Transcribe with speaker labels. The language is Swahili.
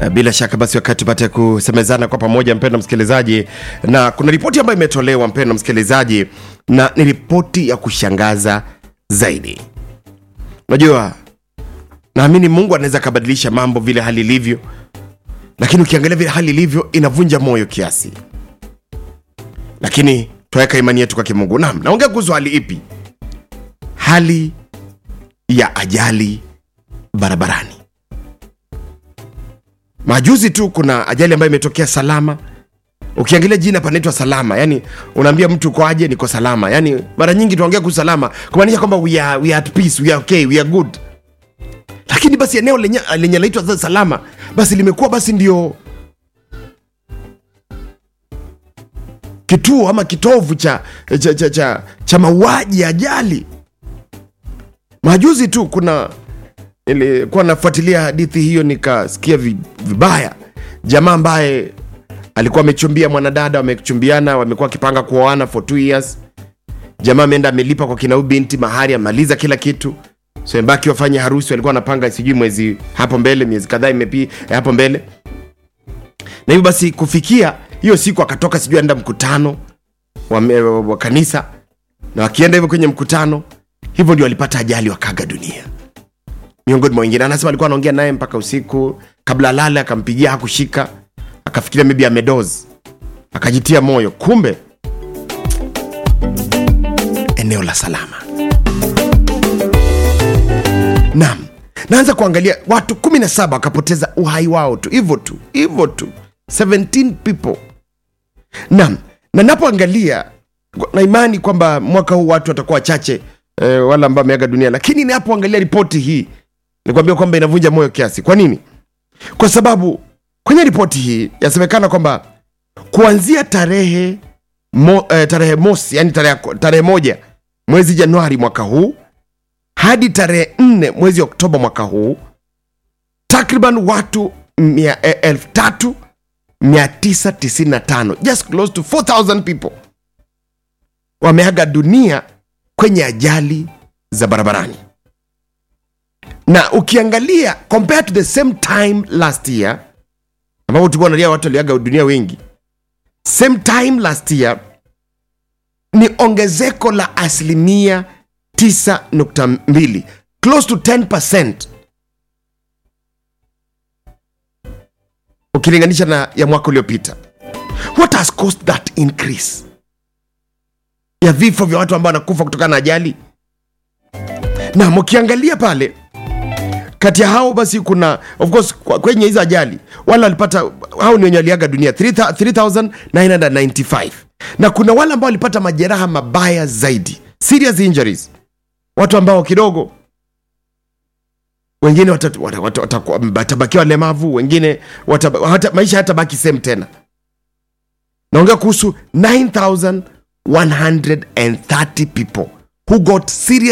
Speaker 1: Eh, Bila shaka basi, wakati tupate kusemezana kwa pamoja, mpendwa msikilizaji, na kuna ripoti ambayo imetolewa mpendwa msikilizaji, na ni ripoti ya kushangaza zaidi. Unajua, naamini Mungu anaweza akabadilisha mambo vile hali ilivyo, lakini ukiangalia vile hali ilivyo inavunja moyo kiasi, lakini tuweka imani yetu kwa Kimungu. Naam, naongea kuhusu hali ipi? Hali ya ajali barabarani. Majuzi tu kuna ajali ambayo imetokea Salama. Ukiangalia jina panaitwa Salama, yani unaambia mtu uko aje, niko salama. Yani mara nyingi tunaongea kuhusu salama kumaanisha kwamba we are, we are at peace, we are okay, we are good. Lakini basi eneo lenye lenye laitwa Salama basi limekuwa basi ndio kituo ama kitovu cha, cha, cha, cha, cha mauaji ya ajali. Majuzi tu kuna nilikuwa nafuatilia hadithi hiyo nikasikia vi- vibaya. Jamaa ambaye alikuwa amechumbia mwanadada, wamechumbiana, wamekuwa wakipanga kuoana for two years. Jamaa ameenda amelipa kwa kinau binti mahari, amaliza kila kitu, so imebaki wafanye harusi. Walikuwa wanapanga sijui mwezi hapo mbele, miezi kadhaa imepi hapo mbele, na hivyo basi kufikia hiyo siku akatoka, sijui aenda mkutano wa, wa, wa kanisa, na wakienda hivyo kwenye mkutano, hivyo ndio walipata ajali, wakaga dunia miongoni mwa wengine. Anasema alikuwa anaongea naye mpaka usiku, kabla alale akampigia, hakushika, akafikiria maybe amedoz, akajitia moyo, kumbe eneo la salama. Naam, naanza kuangalia watu 17 wakapoteza uhai wao tu hivyo tu hivyo tu, 17 people. Naam, na napoangalia na imani kwamba mwaka huu watu watakuwa wachache eh, wala ambao wameaga dunia, lakini ninapoangalia ripoti hii nikwambia kwamba inavunja moyo kiasi. Kwa nini? Kwa sababu kwenye ripoti hii yasemekana kwamba kuanzia tarehe mo, eh, tarehe mosi yani tarehe, tarehe moja mwezi Januari mwaka huu hadi tarehe nne mwezi Oktoba mwaka huu takriban watu mia- eh, elfu tatu 995 just close to 4000 people wameaga dunia kwenye ajali za barabarani na ukiangalia compared to the same time last year ambapo tulikuwa nalia watu waliaga dunia wengi same time last year ni ongezeko la asilimia 9.2 close to 10 ukilinganisha na ya mwaka uliopita what has caused that increase ya vifo vya watu ambao wanakufa kutokana na ajali na mkiangalia pale kati ya hao basi kuna of course kwa- kwenye hizo ajali wale walipata hao ni wenye waliaga dunia 3000 3995 na kuna wale ambao walipata majeraha mabaya zaidi serious injuries watu ambao kidogo wengine watabakiwa wata, wata, wata, watabakiwa walemavu wengine wata, hata, maisha hatabaki same tena naongea kuhusu 9130 people who got serious